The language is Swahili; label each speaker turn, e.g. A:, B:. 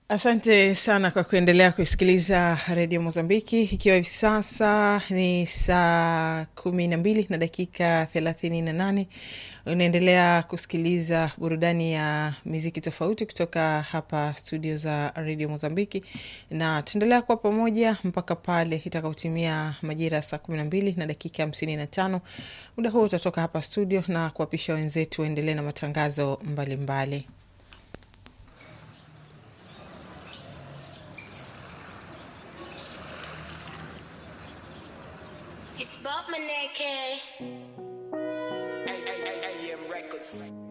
A: Asante sana kwa kuendelea kusikiliza redio Mozambiki, ikiwa hivi sasa ni saa kumi na mbili na dakika thelathini na nane. Unaendelea kusikiliza burudani ya miziki tofauti kutoka hapa studio za redio Mozambiki, na tuendelea kuwa pamoja mpaka pale itakaotimia majira ya saa kumi na mbili na dakika hamsini na tano. Muda huo utatoka hapa studio na kuwapisha wenzetu waendelee na matangazo mbalimbali mbali.
B: It's Bob Maneke.
C: AM Records.